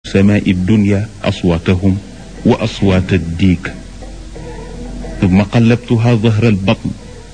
samaai dunya aswaatahum wa aswaat addiik thumma qallabtuha dahra albatn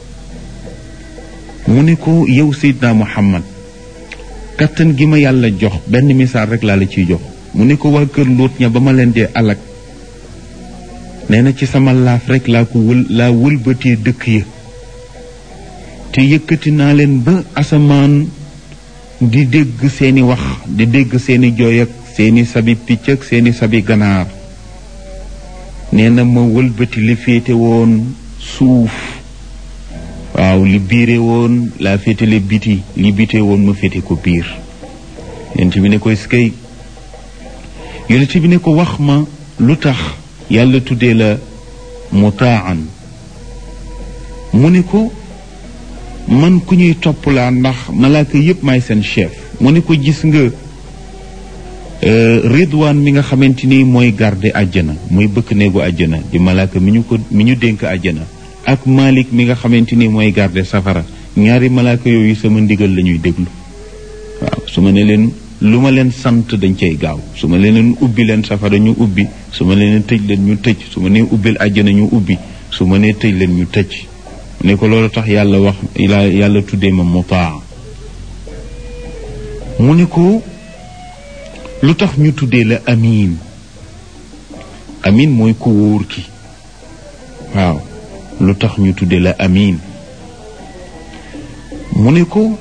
mu ne ko yow Seydina Muhammad kattan gi ma yàlla jox benn misaal rek laa la ciy jox mu ne ko waa kër Luut ña ba ma leen dee alak nee na ci sama laaf rek laa ko wël laa wëlbatee dëkk ya te yëkkati naa leen ba asamaan di dégg seeni wax di dégg seeni jooy ak seeni sabi picc ak seeni sabi ganaar nee na ma wëlbati li féete woon suuf waaw li biire woon laa féetale biti li bite woon ma féete ko biir yonent bi ne ko eskay yonent bi ne ko wax ma lu tax yàlla tuddee la mutaan mu ne ko man ku ñuy topp laa ndax malaaka yépp maay seen chef mu ne ko gis nga ridwaan mi nga xamante ni mooy garde àjjana mooy bëkk néegu àjjana di malaaka mi ñu ko mi ñu dénk àjjana ak malik mi nga xamante ni mooy garde safara ñaari malaaka yooyu sama ndigal la ñuy déglu waaw su ma ne leen lu ma leen sant dañ cay gaaw su ma leen ubbi leen safara ñu ubbi su ma leen tëj leen ñu tëj su ma nee ubbil àjjana ñu ubbi su ma nee tëj leen ñu tëj ne ko loolu tax yàlla wax yàlla tuddee ma mutaa mu ne ko lu tax ñu tuddee la amin amin mooy ku wóor ki waaw lu tax ñu tuddee la amin mu ne ko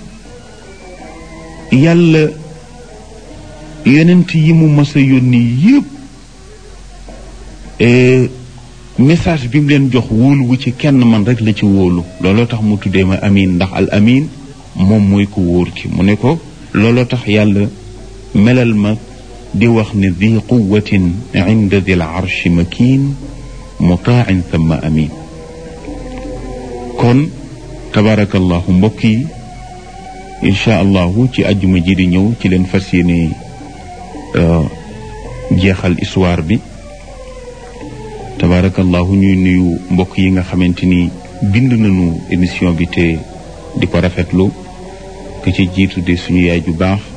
yàlla yonent yi mu mas a yónni yépp message bi mu leen jox wóolu wu ci kenn man rek la ci wóolu looloo tax mu tuddee ma amin ndax al amin moom mooy ku wóor ki mu ne ko looloo tax yàlla melal ma di wax ne di quwatin inda dil arshi makin mutaan thumma amin kon tabarakallahu mbokk yi incha allahu ci àjjuma ji di ñëw ci leen fas yéene jeexal histoire bi tabarakallahu ñuy nuyu mbokk yi nga xamante ni bind nañu émission bi te di ko rafetlu ku ci jiitu de suñu yaay ju baax